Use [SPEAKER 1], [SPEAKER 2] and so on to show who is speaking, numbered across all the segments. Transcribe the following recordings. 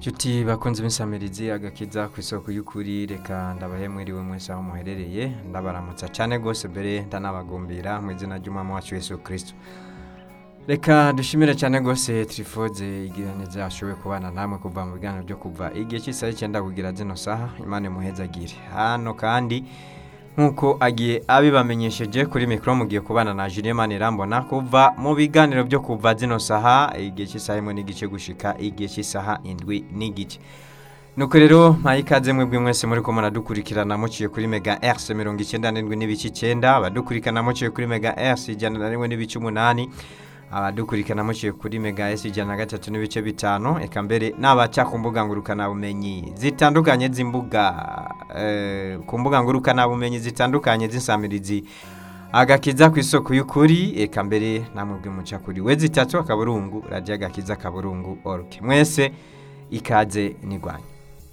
[SPEAKER 1] Nshuti bakunze imisamirizi agakiza ku isoko y'ukuri reka ndabahe mwiriwe mwese aho muherereye ndabaramutsa cyane rwose mbere ndanabagumbira mu izina ry'umwami wacu Yesu Kristo reka dushimire cyane rwose turifuze igihe neza ashoboye kubana namwe kuva mu biganiro byo kuva igihe cy'isaha icyenda kugira zino saha imana imuhezagire hano kandi nk'uko agiye abibamenyesheje kuri mikoro mugiye kubana na Julien Manirambona kuva mu biganiro byo kuva zino saha igihe cy'isaha imwe n'igice gushika igihe cy'isaha indwi n'igice nuko rero mpaye ikaze mwebwe mwese muri ko muradukurikirana muciye kuri mega RC mirongo icyenda n'indwi n'ibice icyenda abadukurikirana muciye kuri mega RC ijana na rimwe n'ibice umunani abadukurikirana muciye kuri mega S ijana na gatatu n'ibice bitanu eka mbere n'abaca ku mbuga ngurukanabumenyi zitandukanye z'imbuga eh, ku mbuga ngurukanabumenyi zitandukanye z'insamirizi agakiza ku isoko y'ukuri eka mbere namwe bw'imuca kuri we zitatu akaburungu radiyo agakiza akaburungu org mwese ikaze nigwanya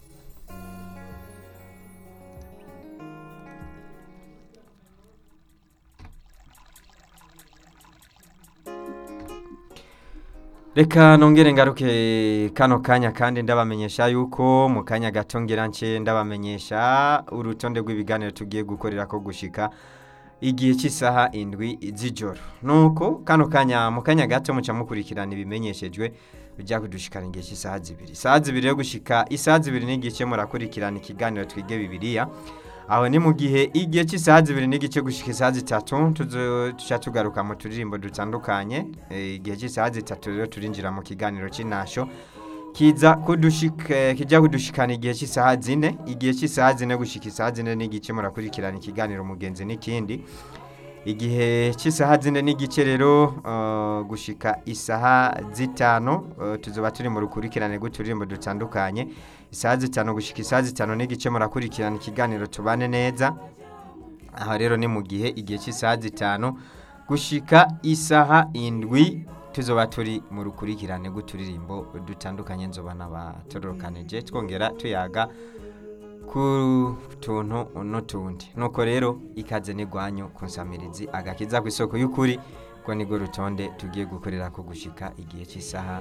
[SPEAKER 1] reka nongere ngaruke kano kanya kandi ndabamenyesha yuko mu kanya gato ngira nce ndabamenyesha urutonde rw'ibiganiro tugiye gukorera ko gushika igihe cy'isaha indwi z'ijoro nuko kano kanya mu kanya gato muca mukurikirana ibimenyeshejwe bijya kudushikana igihe cy'isaha zibiri isaha zibiri yo gushika isaha zibiri n'igice murakurikirana ikiganiro twige bibiliya aho ni mu gihe igihe cy'isaha zibiri n'igice gushika isaha zitatu tuca tugaruka mu turirimbo dutandukanye igihe cy'isaha zitatu rero turinjira mu kiganiro cy'inasho kiza kudushika kijya kudushikana igihe cy'isaha zine igihe cy'isaha zine gushika isaha zine n'igice murakurikirana ikiganiro mugenzi n'ikindi igihe cy'isaha zine n'igice rero uh, gushika isaha zitanu uh, tuzoba turi mu rukurikirane rw'uturirimbo dutandukanye isaha zitanu gushika isaha zitanu n'igice murakurikirana ikiganiro tubane neza aho rero ni mu gihe igihe cy'isaha zitanu gushika isaha indwi tuzoba turi mu rukurikirane rw'uturirimbo dutandukanye nzoba n'abatorokanije twongera tuyaga ku tuntu n'utundi nuko rero ikaze n'igwanyu ku nsamirizi agakiza ku isoko y'ukuri ko nirwo rutonde tugiye gukorera ko gushika igihe cy'isaha